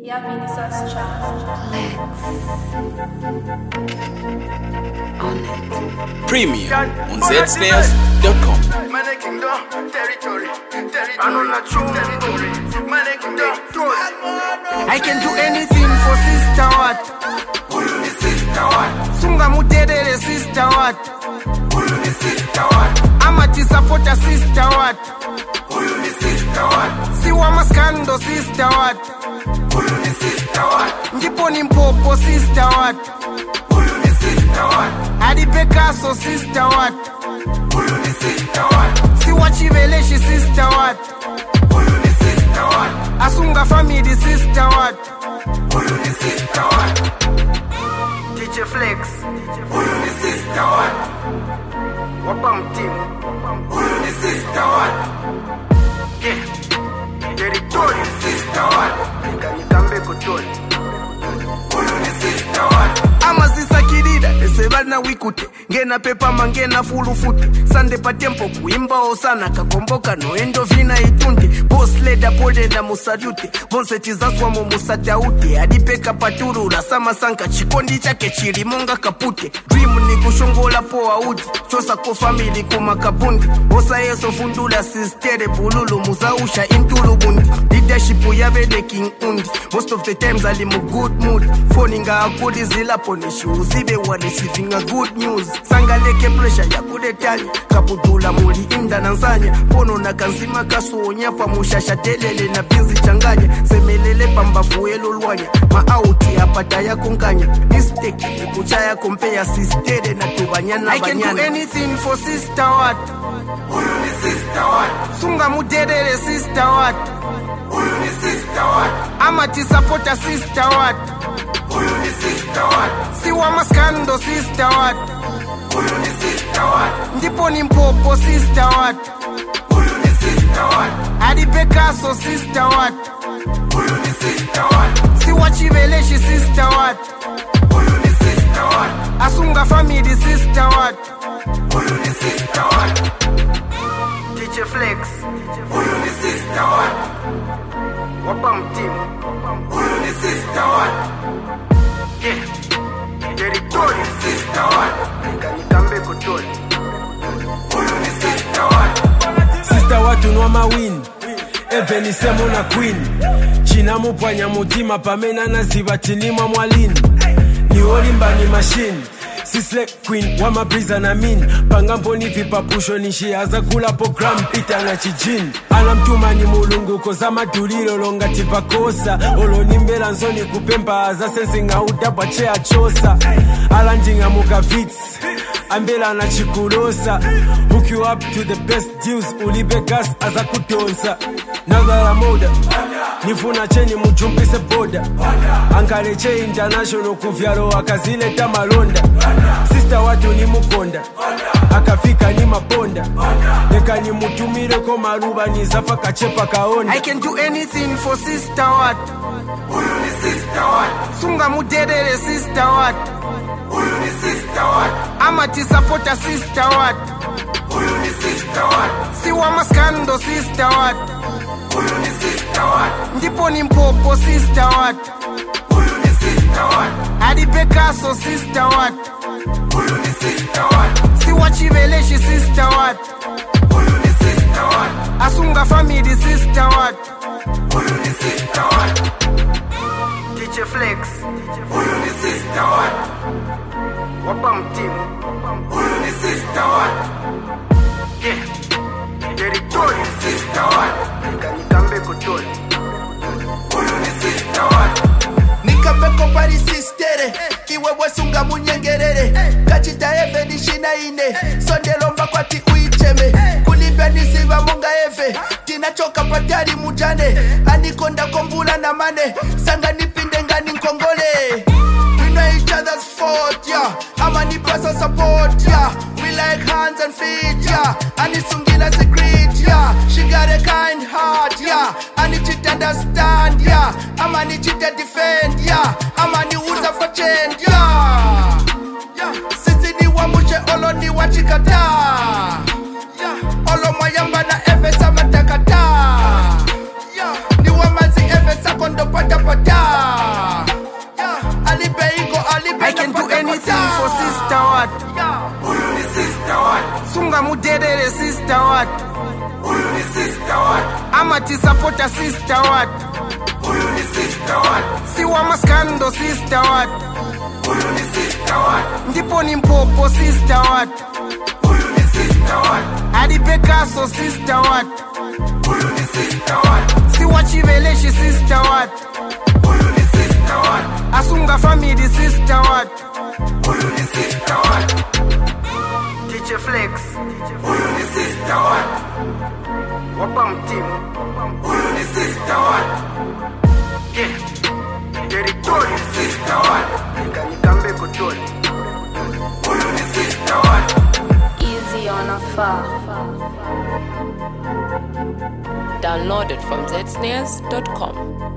Ja, Minisos Challenge. Premium on zsnares.com. Money Kingdom, territory, territory, territory, Money Kingdom, I can do anything for sister what? Huyu ni sister what? Sunga muterere sister what? Huyu ni sister what? Ama tisapota sister what? Huyu ni sister what? Siwa maskando sister what? Huyu ni sister what? Ndipo ni mpopo sister what? Huyu ni sister what? Hadi Picasso sister what? Huyu ni sister what? Siwa chiveleshi sister what? Huyu ni sister what? Asunga family sister what? Huyu ni sister what? DJ Flex Huyu ni sister what? wapa mtimu Huyu ni sister what? yeah. Huyu Territory ni sister what? Nikambe kutoli Huyu ni sister what? ama zisakirira esebana wikute ngena pepama ngena fulufute sande patempo kuimbawo sana kakomboka noendo vina itunde bosleda polenda musalyute vonse tizaswamo musataute adipeka paturura samasanka chikondi chake chilimonga kapute dream ni kushongola poa uti chosako famili kumakapundi osa yeso fundula sistere bululu muzausha intulubundi leadership yavede king undi most of the times ali mu good mood foni nga akuli zilapo nishiuzibe walisivinga good news sangaleke pressure yakuletanya kaputula muli inda na nsanya pono na kanzima kasonya pamushasha telele na pinzi changanya semelele pambavuelo lwanya maauti apata yakonkanya mistake ekuchaya kompeya sistere na tubanyana I can do banyana anything for sister what Huyu ni sister what? sunga muterere sister what Huyu ni sister what? ama tisapota sister what Huyu ni sister what? siwa maskando sister what Huyu ni sister what? ndipo ni mpopo sister what Huyu ni sister what? hadi Picasso sister what Huyu ni sister what? siwa chiveleshi sister what Huyu ni sister what? asunga family sister what Huyu ni sister what? DJ Flex Huyu ni sister what? wapa mtimu Huyu ni sister what? yeah. Huyu Territory ni sister what? Nikambe kutoli Huyu ni sister what? sista watunwa mawini evenisemo na queen cinamupwanya mutima pamene anaziva tinimwa mwalini ni olimbani mashini sisle queen wa mabriza na min pangamboni vipapusho nishiyaza kula program itanga cijini anamtumani mulunguko za madulilo longati vakosa olonimbela nzoni kupemba za sensing'audabwa che achosa alanding'amuka vits ambela anachikulosa hook you up to the best deals ulibe gas aza kudonsa nagala moda nifuna cheni mujumbise boda angaleche international kuvyalo akazileta malonda sista watu ni mukonda akafika ni mabonda leka nimutumileko maluba nizafa kachepa kaonda I can do anything for sister what Huyu ni sister what? sunga muterere sister what Huyu ni sister what? ama tisapota sister what Huyu ni sister what? siwa maskando sister what Huyu ni sister what? ndipo ni mpopo sister what Huyu ni sister what? hadi Picasso sister what Huyu ni sister what? siwa chiveleshi sister what Huyu ni sister what? asunga family sister what Huyu ni sister what? DJ Flex Huyu ni sister what? wapa mtimu Huyu ni sister what? yeah. Huyu Territory ni sister what? Nikambe kutoli Huyu ni sister what? nikapeko pari sistere kiwewe sunga munyengerere kachita eve nishina ine sondelomba kwati uicheme kulimbya nisiva munga eve tinachoka patari mujane anikonda kombula na mane sanga nipinde ngani nkongole We know each other's fault, yeah. Ama ni pasa support, yeah. We like hands and feet, yeah. Anisungila secret, yeah. She got a kind heart, yeah. Ani chit understand, yeah. Ama ni chit defend, yeah. Ama ni uza for change, yeah. Yeah. Sisi ni wamushe olo ni wachikata. Yeah. Olo mayamba na eve sama takata. Yeah. Ni wamazi eve sakondo pata pata kapota alipe iko alipe I can do kapota. anything for sister what Huyu ni sister what? sunga muderere sister what Huyu ni sister what? amati sapota sister what Huyu ni sister what? siwa maskando sister what Huyu ni sister what? ndipo ni mpopo sister what Huyu ni sister what? adipekaso sister what Huyu ni sister what? siwa chiveleshi sister what Huyu ni sister what? asunga family sister what Huyu ni sister what? DJ Flex Huyu ni sister what? wapa mtimu Huyu ni sister what? yeah. territory Sister what? ikanikambe kutoli Huyu ni sister what? Easy on a far. Downloaded from zsnares.com.